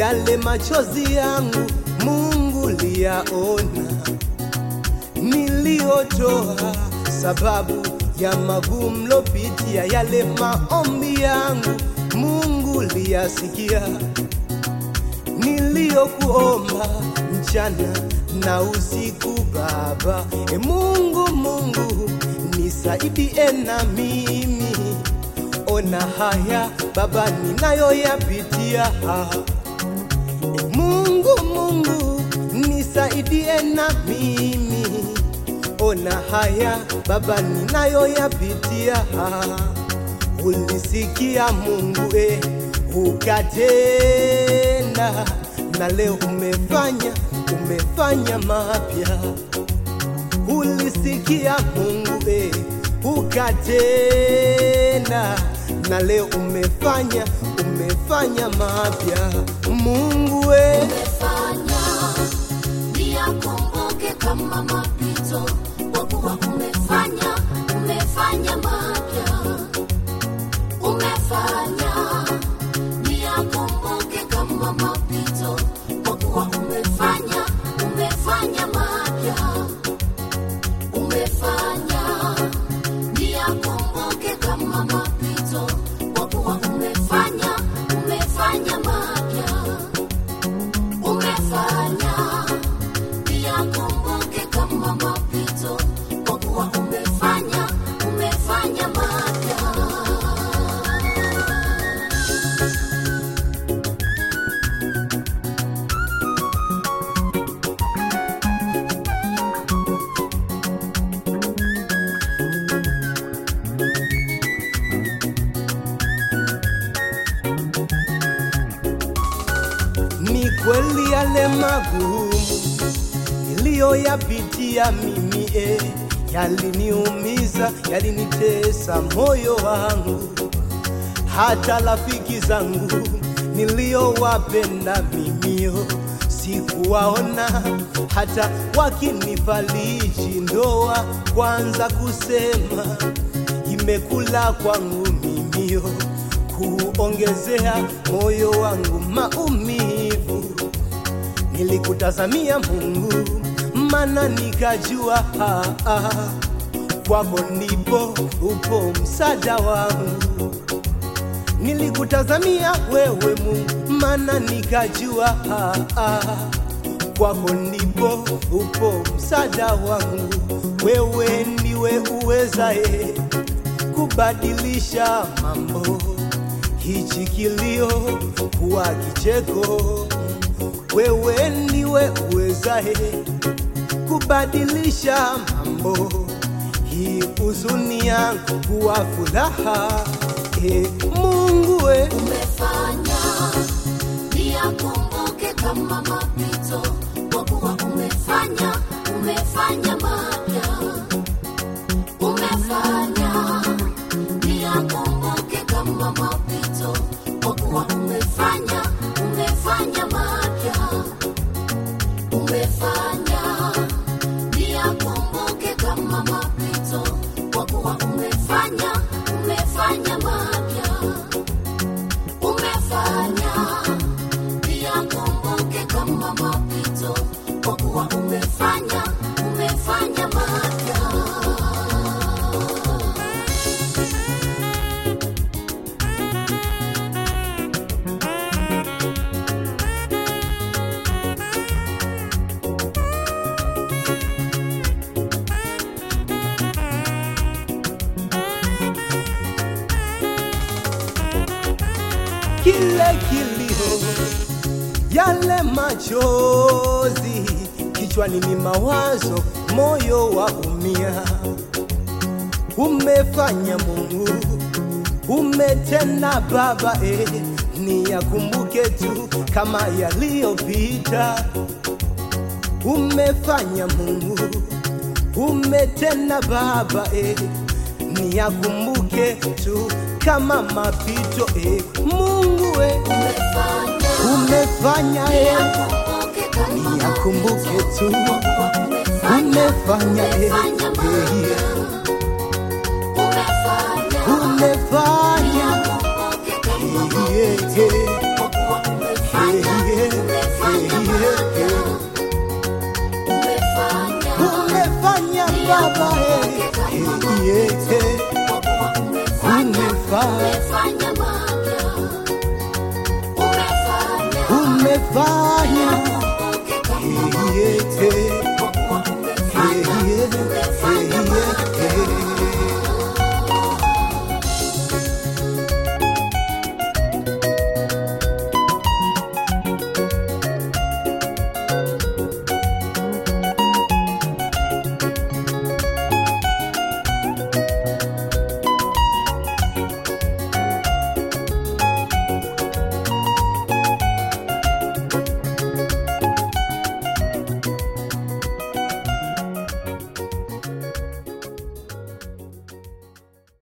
yale machozi yangu Mungu liyaona, niliyotoa sababu ya magumu lopitia, yale maombi yangu Mungu liyasikia, niliyokuomba mchana na usiku Baba. E Mungu, Mungu nisaidie na mimi, ona haya Baba ninayoyapitia. E Mungu, Mungu nisaidie na mimi, ona haya Baba ninayoyapitia. Ulisikia Mungu eh, ukatenda, na leo umefanya umefanya mapya. Ulisikia Mungu eh, ukatenda, na leo umefanya umefanya mapya. Mungu eh, umefanya niyakumbuke kama mapito, kwa kuwa umefanya umefanya mapya. Umefanya niyakumbuke kama mapito, kwa kuwa umefanya umefanya mapya. Umefanya niyakumbuke kama mapito, kwa kuwa umefanya umefanya mapya umefanya niyakumbuke kama mapito, kwa kuwa umefanya umefanya mapya. ni kweli yale magumu niliyoyapitia mimi eh, yaliniumiza, yalinitesa moyo wangu. Hata rafiki zangu niliyowapenda mimio sikuwaona, hata wakinifariji ndoa kwanza kusema imekula kwangu mimio, kuongezea moyo wangu maumivu. Nilikutazamia Mungu, mana nikajua ah, ah, kwako ndipo upo msaada wangu. Nilikutazamia wewe Mungu, mana nikajua ah, ah, kwako ndipo upo msaada wangu. Wewe ndiwe uwezaye kubadilisha mambo, hichi kilio kuwa kicheko. Wewe ndiwe uwezaye kubadilisha mambo, hii huzuni yangu kuwa furaha. E Mungu we, Umefanya niyakumbuke kama mapito, kwa kuwa umefanya umefanya mapya. Umefanya niyakumbuke kama mapito, kwa kuwa umefanya umefanya mapya. Umefanya niyakumbuke kama mapito, kwa kuwa umefanya umefanya mapya. Umefanya niyakumbuke kama mapito, kwa kuwa umefanya umefanya mapya. kile kilio, yale machozi, kichwani ni mawazo, moyo waumia. Umefanya Mungu, umetenda Baba, eh, niyakumbuke tu kama yaliyopita. Umefanya Mungu, umetenda Baba, eh, niyakumbuke tu kama mapito eh. Mungu eh, Umefanya umefanya eh, niyakumbuke kama niyakumbuke tu kwa kuwa umefanya umefanya eh, umefanya eh, mapya. Umefanya umefanya niyakumbuke kama eh, eh, kwa kuwa umefanya eh, Baba eh, eh, eh, kwa kuwa umefanya umefanya umefanya mapya umefanya umefanya ukumbuke kama eh, eh, kwa kuwa umefanya eh, eh. umefanya